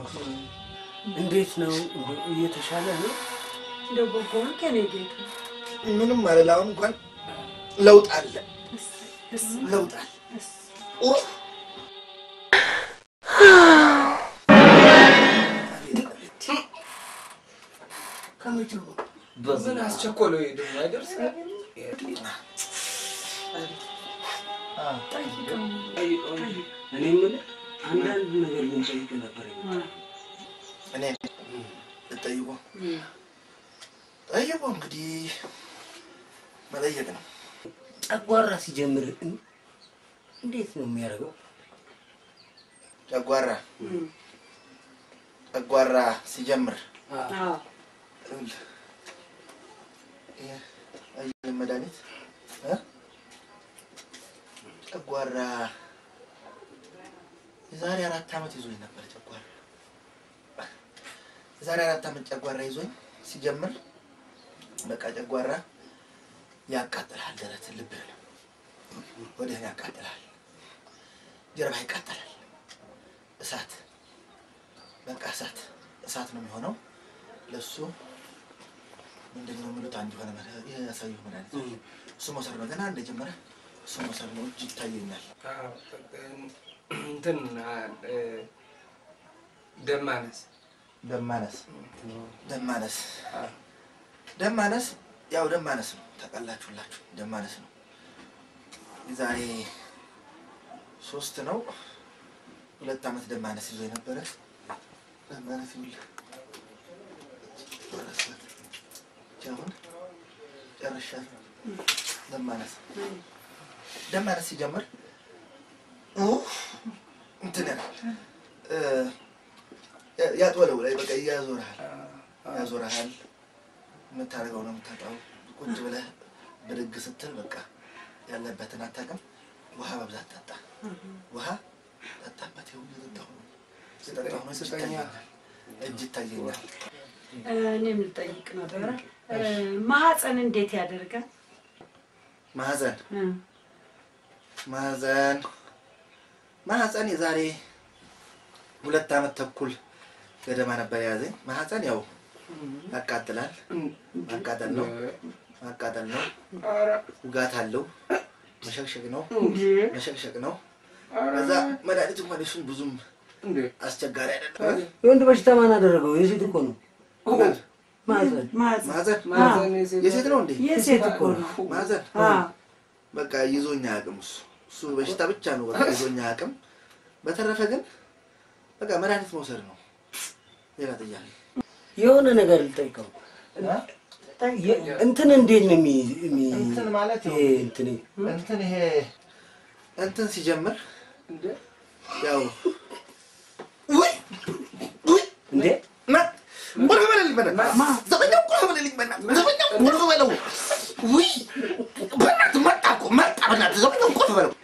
እንዴት ነው? እንደው እየተሻለ ነው? እንደው በጎን ከኔ ጌታ ምንም አልል። አሁን እንኳን ለውጥ አለ፣ ለውጥ አለ። ኡፍ! ከመቼው ምን አስቸኮለው? ይሄ ደግሞ አይደርስ እኔ የምልህ አንዳንድ ነገር ልንጠይቅ ነበር የመጣነው። እኔ ልጠይቆ ጠይቆ እንግዲህ መጠየቅ ነው። ጨጓራ ሲጀምር እን- እንዴት ነው የሚያደርገው? ጨጓራ ጨጓራ ሲጀምር አዎ ይኸውልህ፣ ይሄ አየህ መድኃኒት እ? ጨጓራ የዛሬ አራት ዓመት ይዞኝ ነበር። ጨጓራ የዛሬ አራት ዓመት ጨጓራ ይዞኝ ሲጀምር በቃ ጨጓራ ያቃጥልሃል፣ ደረት ልብህ ነው ወዲህን ያቃጥልሃል፣ ጀርባ ይቃጠላል። እሳት በቃ እሳት እሳት ነው የሚሆነው። ለሱ ምንድን ነው የሚሉት አንድ የሆነ መድኃኒት ይሄ ያሳየሁ መድኃኒት እሱ መውሰድ ነው። ገና እንደጀመረ እሱ መውሰድ ነው። እጅ ይታየኛል። እንትን እ፣ ደም ማነስ ደም ማነስ ደም ማነስ ደም ማነስ ያው ደም ማነስ ነው። ታውቃላችሁላችሁ ደም ማነስ ነው። የዛሬ ሶስት ነው ሁለት ዓመት ደም ማነስ ይዞ የነበረ ደም ማነስ ይውል አሁን ጨርሻለሁ። ደም ማነስ ደም ማነስ ሲጀምር ኡፍ እንትን ያላል እ፣ ያጥወለው ላይ በቃ ያዞርሃል ያዞርሃል። የምታደርገው ነው የምታጣው። ቁጭ ብለህ ብድግ ስትል በቃ ያለበትን አታውቅም። ውሃ በብዛት ጠጣ። ውሃ ጠጣበት። ይኸው እየጠጣሁ ነው እየጠጣሁ ነው። እጅ ይታየኛል፣ እጅ ይታየኛል። እኔም ልጠይቅ ነበረ እ፣ ማህፀን እንዴት ያደርጋል? ማህፀን እ፣ ማህፀን ማህፀን የዛሬ ሁለት ዓመት ተኩል ገደማ ነበር የያዘኝ። ማህፀን ያው ያቃጥላል። ማቃጠል ነው ማቃጠል ነው። ውጋት አለው። መሸቅሸቅ ነው መሸቅሸቅ ነው። ከዛ መድኃኒት እንኳን እሱን ብዙም አስቸጋሪ አይደለም። የወንድ በሽታ ማን አደረገው? የሴት እኮ ነው። ማህፀን ማህፀን ማህፀን ማህፀን የሴት የሴት ነው እንዴ? የሴት እኮ ነው። ማህፀን አዎ በቃ ይዞኛ አቅም እሱ እሱ በሽታ ብቻ ነው በቃ ይዞኛ አቅም። በተረፈ ግን በቃ መድኃኒት መውሰድ ነው። ሌላ ጥያቄ የሆነ ነገር ልጠይቀው። የ- እንትን እንዴት ነው የሚ- የሚ- እንትን ማለት ይሄ እንትን እንትን ይሄ እንትን ሲጀምር ያው ውይ ውይ እንዴ ማ ቁልፍ በለልኝ በእናትህ ዘበኛው ቁልፍ በለልኝ በእናትህ ዘበኛው ቁልፍ በለው ውይ በእናትህ መጣ እኮ መጣ በእናትህ ዘበኛው ቁልፍ በለው